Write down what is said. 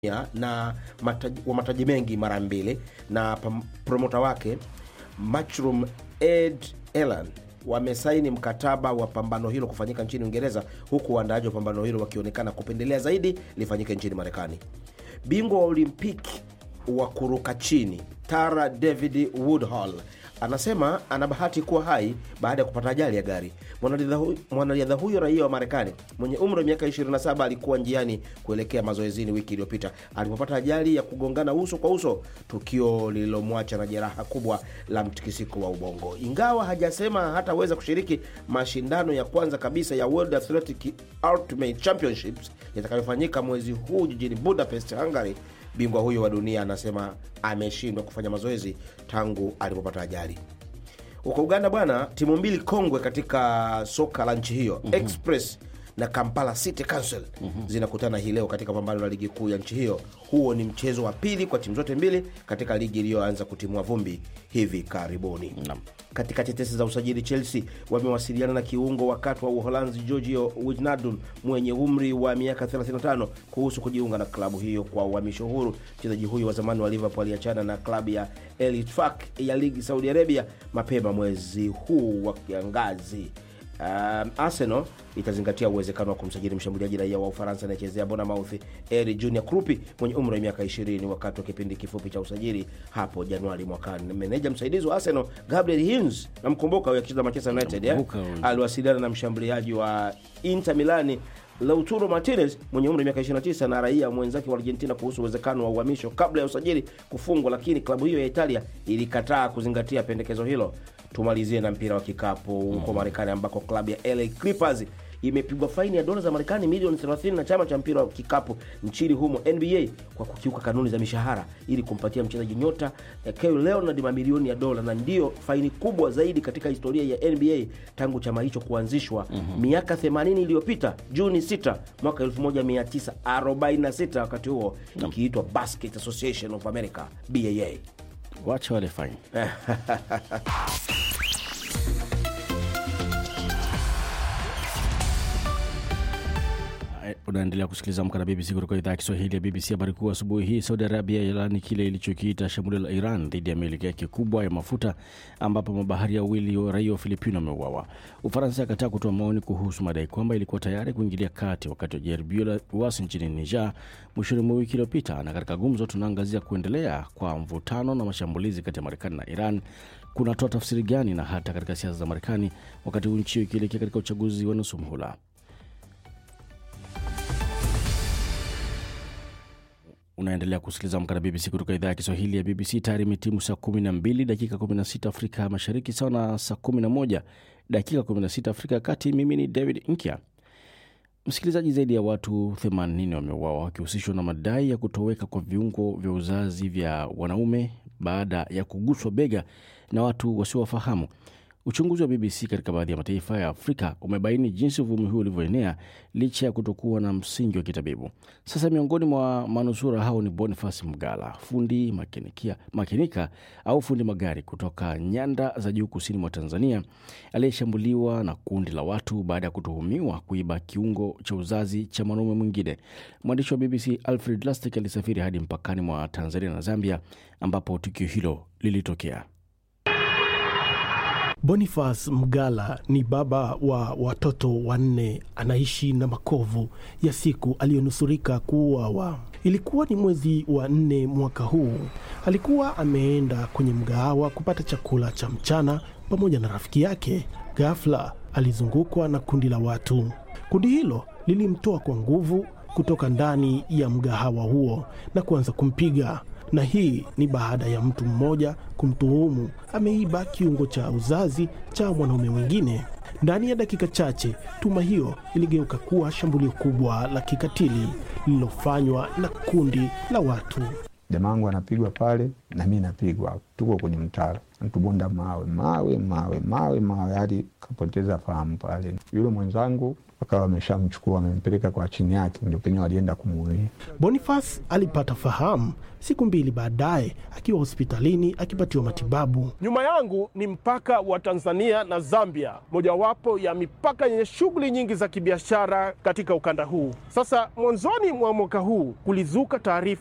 ya- na mataji, wa mataji mengi mara mbili na pam- promota wake Matchroom Ed Elan wamesaini mkataba wa pambano hilo kufanyika nchini Uingereza, huku waandaaji wa pambano hilo wakionekana kupendelea zaidi lifanyike nchini Marekani. Bingwa wa Olimpiki wa kuruka chini Tara David Woodhall anasema ana bahati kuwa hai baada ya kupata ajali ya gari. Mwanariadha hu- Mwanariadha huyo raia wa Marekani mwenye umri wa miaka 27 alikuwa njiani kuelekea mazoezini wiki iliyopita alipopata ajali ya kugongana uso kwa uso, tukio lililomwacha na jeraha kubwa la mtikisiko wa ubongo. Ingawa hajasema hataweza kushiriki mashindano ya kwanza kabisa ya World Athletic Ultimate Championships yatakayofanyika mwezi huu jijini Budapest, Hungary, bingwa huyo wa dunia anasema ameshindwa kufanya mazoezi tangu alipopata ajali. Huko Uganda bwana, timu mbili kongwe katika soka la nchi hiyo Express na Kampala City Council zinakutana hii leo katika pambano la ligi kuu ya nchi hiyo. Huo ni mchezo wa pili kwa timu zote mbili katika ligi iliyoanza kutimua vumbi hivi karibuni. Katika tetesi za usajili, Chelsea wamewasiliana na kiungo wakati wa Uholanzi Giorgio Wijnaldum mwenye umri wa miaka 35 kuhusu kujiunga na klabu hiyo kwa uhamisho huru. Mchezaji huyo wa zamani wa Liverpool aliachana na klabu ya El Ittifaq ya ligi Saudi Arabia mapema mwezi huu wa kiangazi. Um, Arsenal itazingatia uwezekano wa kumsajili mshambuliaji raia wa Ufaransa anayechezea Bournemouth Eri Junior Krupi mwenye umri wa miaka 20 wakati wa kipindi kifupi cha usajili hapo Januari mwakani. Meneja msaidizi wa Arsenal Gabriel Hines, namkumbuka huyo akicheza Manchester United eh? Namkumbuka huyo. aliwasiliana na mshambuliaji wa Inter Milani Lautaro Martinez mwenye umri wa miaka 29 na raia mwenzake wa Argentina kuhusu uwezekano wa uhamisho kabla ya usajili kufungwa, lakini klabu hiyo ya Italia ilikataa kuzingatia pendekezo hilo. Tumalizie na mpira wa kikapu huko Marekani ambako klabu ya LA Clippers imepigwa faini ya dola za Marekani milioni 30 na chama cha mpira wa kikapu nchini humo NBA kwa kukiuka kanuni za mishahara ili kumpatia mchezaji nyota eh, Kawhi Leonard mamilioni ya dola, na ndiyo faini kubwa zaidi katika historia ya NBA tangu chama hicho kuanzishwa miaka 80 iliyopita, Juni 6 mwaka 1946, wakati huo ikiitwa Basket Association of America BAA. wacha wale fine. Unaendelea kusikiliza Amka na BBC kutoka idhaa ya Kiswahili ya BBC. Habari kuu asubuhi hii, Saudi Arabia yalaani kile ilichokiita shambulio la Iran dhidi ya meli yake kubwa ya mafuta, ambapo mabaharia wawili wa raia wa Filipino wameuawa. Ufaransa akataa kutoa maoni kuhusu madai kwamba ilikuwa tayari kuingilia kati wakati wa jaribio la uasi nchini Niger mwishoni mwa wiki iliyopita. Na katika gumzo, tunaangazia kuendelea kwa mvutano na mashambulizi kati ya Marekani na Iran kunatoa tafsiri gani, na hata katika siasa za Marekani wakati huu nchi hiyo ikielekea katika uchaguzi wa nusu muhula. unaendelea kusikiliza Amka na BBC kutoka idhaa ya Kiswahili ya BBC. Tayari imetimu saa 12 dakika 16 Afrika Mashariki, sawa na saa 11 dakika 16 Afrika ya Kati. Mimi ni David Nkya. Msikilizaji, zaidi ya watu 80 wameuawa wakihusishwa na madai ya kutoweka kwa viungo vya uzazi vya wanaume baada ya kuguswa bega na watu wasiowafahamu. Uchunguzi wa BBC katika baadhi ya mataifa ya Afrika umebaini jinsi uvumi huu ulivyoenea licha ya kutokuwa na msingi wa kitabibu. Sasa miongoni mwa manusura hao ni Boniface Mgala, fundi makinikia, makinika au fundi magari kutoka nyanda za juu kusini mwa Tanzania, aliyeshambuliwa na kundi la watu baada ya kutuhumiwa kuiba kiungo cha uzazi cha mwanaume mwingine. Mwandishi wa BBC Alfred Lastic alisafiri hadi mpakani mwa Tanzania na Zambia ambapo tukio hilo lilitokea. Boniface Mgala ni baba wa watoto wanne, anaishi na makovu ya siku aliyonusurika kuuawa. Ilikuwa ni mwezi wa nne mwaka huu. Alikuwa ameenda kwenye mgahawa kupata chakula cha mchana pamoja na rafiki yake. Ghafla alizungukwa na kundi la watu. Kundi hilo lilimtoa kwa nguvu kutoka ndani ya mgahawa huo na kuanza kumpiga na hii ni baada ya mtu mmoja kumtuhumu ameiba kiungo cha uzazi cha mwanaume mwingine. Ndani ya dakika chache, tuma hiyo iligeuka kuwa shambulio kubwa la kikatili lililofanywa na kundi la watu. jamangu anapigwa pale na mi napigwa, tuko kwenye mtaro, tubonda mawe mawe mawe mawe mawe hadi kapoteza fahamu pale. Yule mwenzangu wakawa wameshamchukua wamempeleka kwa chini yake, ndio penye walienda kumuulia. Boniface alipata fahamu siku mbili baadaye akiwa hospitalini akipatiwa matibabu. Nyuma yangu ni mpaka wa Tanzania na Zambia, mojawapo ya mipaka yenye shughuli nyingi za kibiashara katika ukanda huu. Sasa mwanzoni mwa mwaka huu kulizuka taarifa